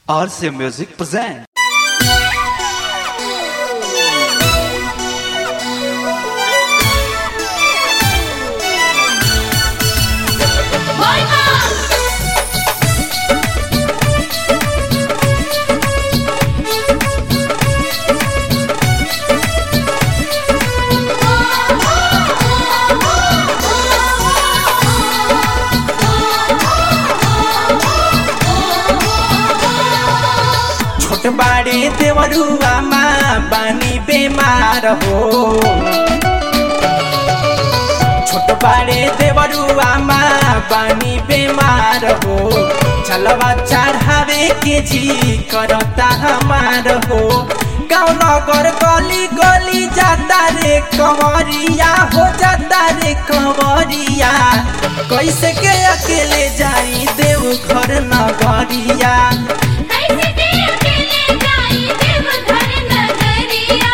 RC Music present. छोट बाड़े देवरुआ माँ बानी बेमार हो छोट बाड़े देवरुआ माँ बानी बेमार हो चलवा चढ़ावे के जी करता हमार हो गाँव नगर गली गली जाता रे कंवरिया हो जाता रे कंवरिया कैसे के अकेले जाई देव घर नगरिया कैसे के अकेले जाई देवघर नगरिया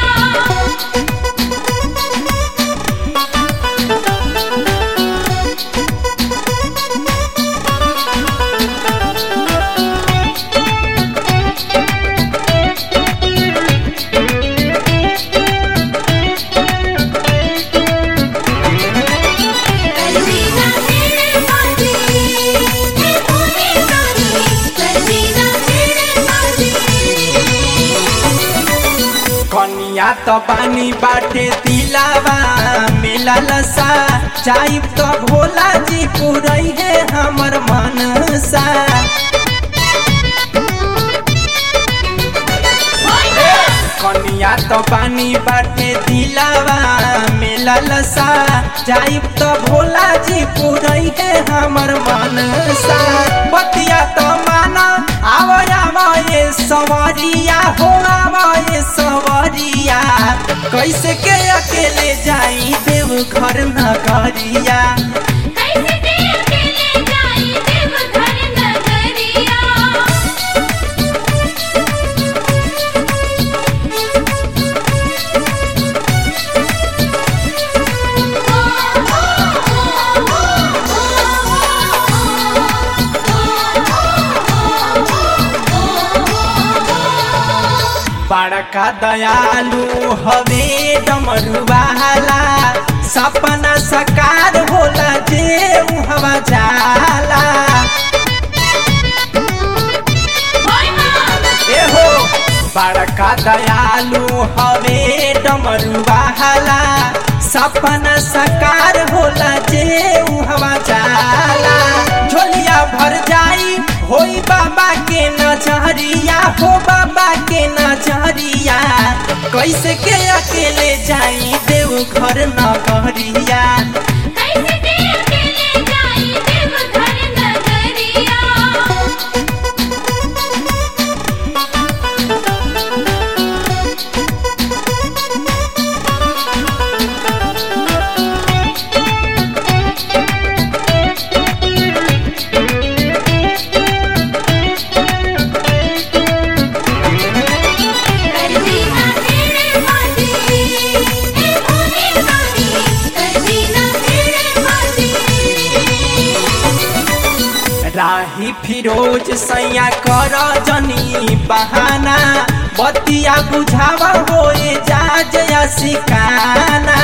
कल्वीना तेरे साथी है भूमि साथी कल्वीना तेरे साथी कनिया त पानी बाटे दिलावा मेला लसा जाइब त भोला जी पुरई है हमर मनसा कनिया त पानी बाटे दिलावा मेला लसा जाइब त भोला जी पुरई है हमर मनसा बतिया त माना आव आव ये सवरिया हो आव ये सवरिया कैसे के अकेले जाई देव घर नगरिया कैसे के अकेले जाई देवघर नगरिया बड़का दयालु हवे डमरुवाला सपना सकार होला जे हवा जाला एहो बड़का दयालु हवे डमरुवाला सपना सकार होला जे हवा जाला झोलिया भर जाई होई बाबा के नजरिया हो बाबा के नजरिया कैसे के अकेले जाई देव घर नगरिया कैसे के अकेले जाई देवघर नगरिया कल्वीना तेरे साथी है भूमि साथी कल्वीना तेरे साथी राही फिरोज सैया कर जनी बहाना बतिया बुझावा होए जा जया सिकाना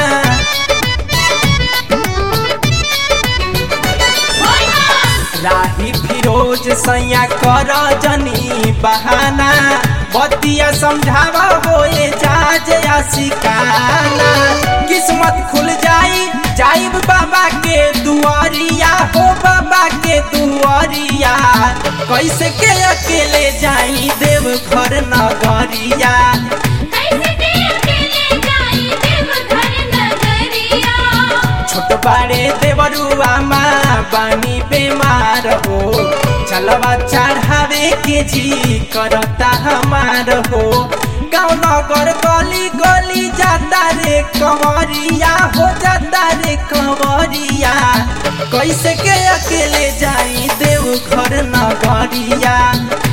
राही फिरोज सैया कर जनी बहाना बतिया समझावा होए जा जया सिकाना किस्मत खुल जाई जाइब बाबा के दुआरिया हो बाबा के दुआरिया कैसे के अकेले जाई देव घर नगरिया कैसे के अकेले जाई देवघर नगरिया छोट बाड़े देवरुआ माँ बानी बेमार हो चलवा चढ़ावे के जी करता हमार हो गाँव नगर गली गली जाता रे कंवरिया हो जाता रे कंवरिया कैसे के अकेले जाई देव घर नगरिया